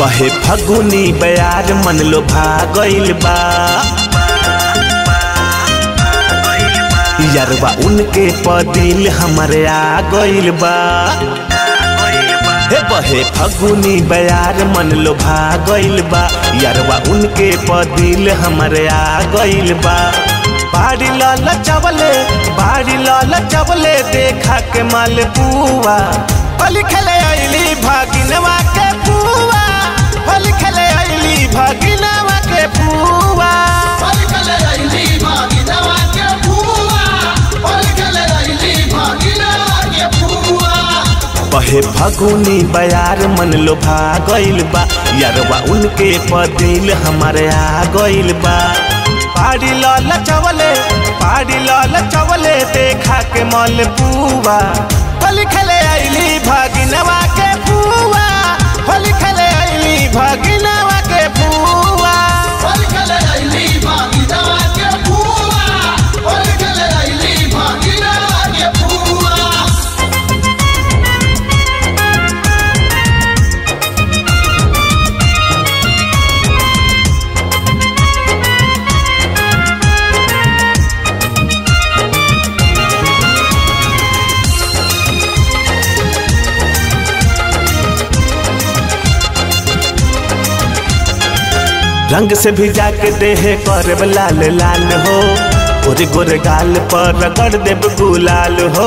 बहे फगुनी बयार मन लो भागइल बा यरवा उनके पदिल हमरे आ गइल बा हे बहे फगुनी बयार मन लो भागइल बा यरवा उनके पदिल हमरे आ गइल बा बाड़ी लाल चवले बाड़ी लाल चवले देखा के माल पुआ होली खेले अइली भागिनवा के पुआ होली खेले अइली भागिनवा के पुआ बहे फगुनी बयार मन लो भागइल बा यरवा उनके पदिल हमारे आ गइल बा पाड़ी लाल चवले पाड़ी लाल चवले देखा के मल पुआ होली खेले अइली भागिनवा के पुआ होली खेले अइली भागिनवा के पुआ रंग से भिजा के देह करब लाल लाल हो गोरे गोरे गाल पर रगड़ देब गुलाल हो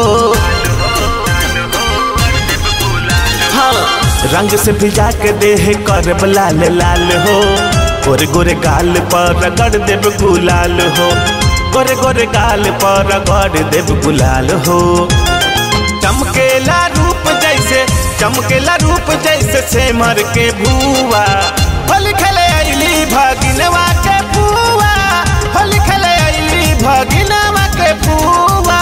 हाँ रंग से भिजा के देह करब लाल लाल हो गोरे गोरे गाल पर रगड़ देब गुलाल हो गोरे गोरे गाल पर रगड़ देब गुलाल हो चमकेला रूप जैसे चमकेला रूप जैसे सेमर के भुआ होली खेले अइली भागिनवा के पुआ होली खेले अइली भागिनवा के पुआ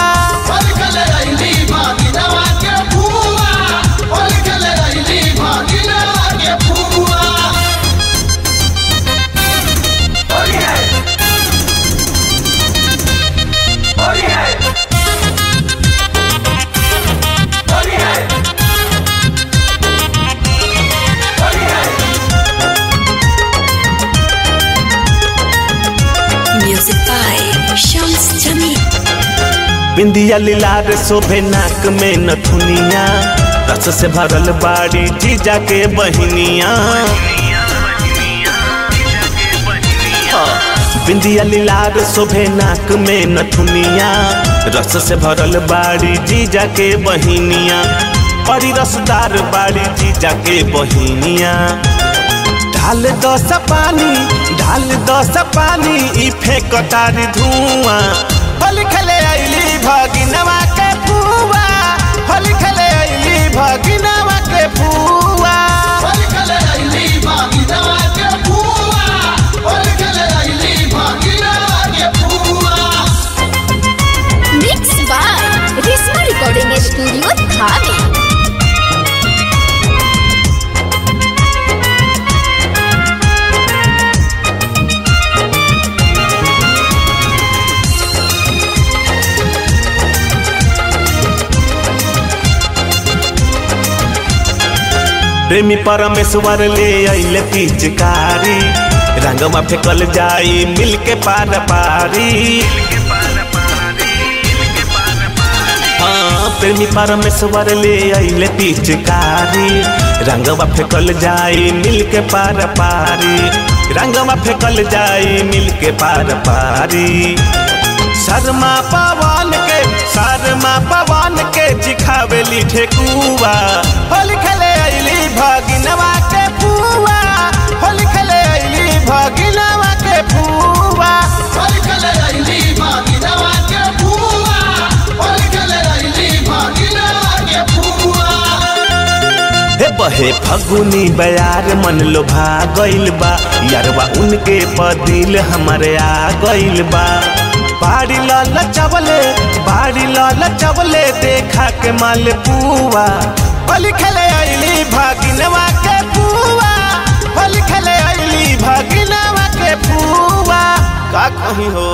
Music by Shams Jamil. बिंदिया लीलार शोभे नाक में नथुनिया रस से भरल बाड़ी जीजा के बहिनिया बिंदिया लीलार शोभे नाक में नथुनिया रस से भरल बाड़ी जीजा के बहिनिया बड़ी रसदार बाड़ी जीजा के बहिनिया ढाल दस पानी ढाल दस पानी ई फेंकतार धुआं होली खेले अइली भागिनवा के पुआ होली खेले अइली भागिनवा के पुआ Mixed by Risma Recording Studio, Dhami. प्रेमी परमेश्वर ले अइले पिचकारी रंगवा फेकल जाई मिल के पार पारी हाँ प्रेमी परमेश्वर ले अइले पिचकारी रंगवा फेकल जाई मिल के पार पारी रंगवा फेकल जाई मिल के पार पारी शर्मा पवन के शर्मा पवन के जिखावेली ठेकुआ होली खेले अइली भागिनवा के पुआ होली खेले अइली भागिनवा के पुआ हे बहे फगुनी बयार मन लो भागइल बा यरवा उनके पदिल हमरे आ गइल बा बाड़ी लाल चवले बाड़ी लाल चवले देखा के माल पुआ होली खेले अइली भागिनवा के पुआ होली खेले अइली भागिनवा के पुआ का कहीं हो